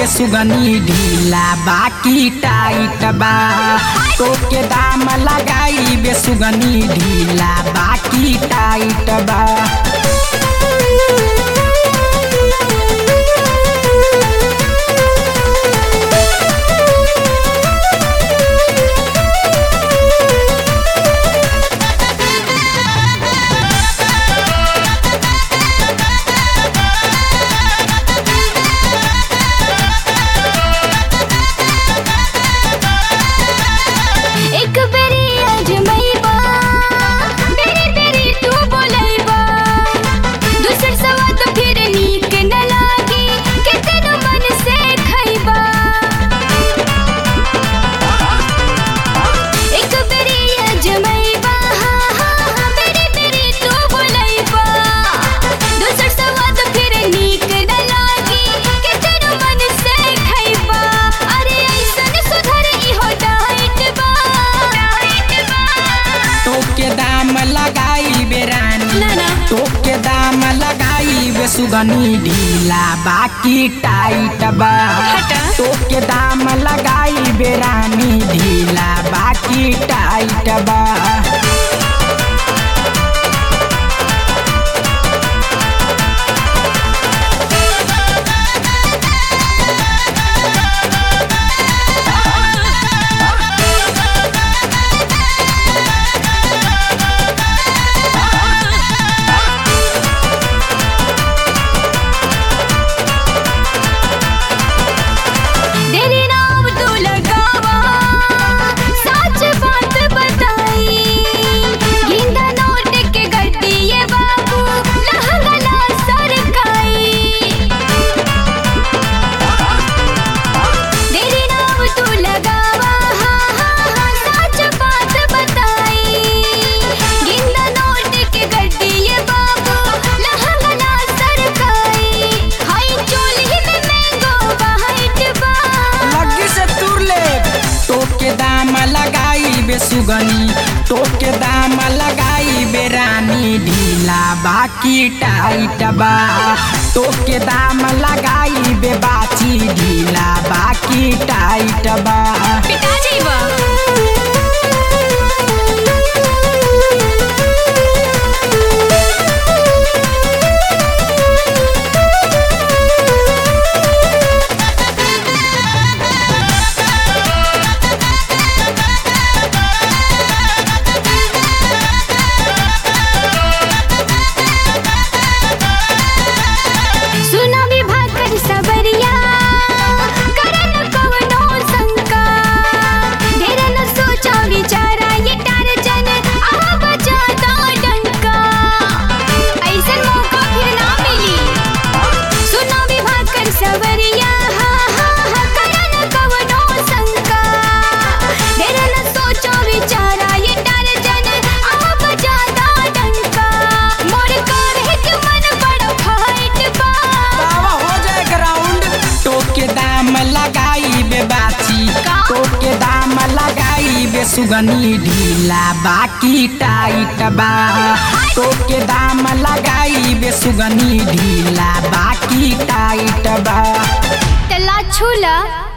बे सुगनी ढीला बाकी टाइट बा तोके दाम लगाई बे सुगनी ढीला बाकी टाइट बा एक बेरी अजमैबा बेरी बेरी तू बोलैबा दूसर सवा तो फिर नीक न लागी कितन मन से खैबा एक बेरी अजमैबा हाँ हाँ हाँ बेरी बेरी तू बोलैबा दूसर सवा तो फिर नीक न लागी कितन मन से खैबा अरे ऐसन सुधर इहो डाइट बा डाइट बा तोके दाम लगाई बे रानी ना, ना। तोके दाम लगाई बे सुगनी ढीला बाकी टाइट बा हटा। तोके दाम लगाई बे रानी ढीला बाकी टाइट बा तेरी नाम तू लगावा सच बात बताई गिंदा नोट के गड्डी ये बाबू लहंगला सरकाई तेरी नाम तू लगावा हाँ हाँ हाँ सच बात बताई गिंदा नोट के गड्डी ये बाबू लहंगला सरकाई हाय चोली में मैंगो वाइट बा लग्गी से तुर ले तोके दाम लगाई बे सुगनी तोके दाम लगाई बे रानी ढीला बाकी टाइट बा तोके दाम लगाई बे बाची ढीला बाकी टाइट बा पिता जीवा सुना विभाग कर सबरिया करन कवनो शंका ढेर न सोचा विचारा ये टारजन आ बचा दो डंका ऐसन मौका फिर ना मिली सुना विभाग कर सबरिया हाँ हाँ हाँ करन कवनो शंका ढेर न सोचा विचारा ये टारजन आ बचा दो डंका मोर करे के मन बड़ा फाइट बा बाबा हो जाए ग्राउंड तोके दाम लगाई बे बाची का? तोके दाम लगाई बे सुगनी ढीला बाकी टाइट बा तोके दाम लगाई बे सुगनी ढीला बाकी टाइट बा तला छूला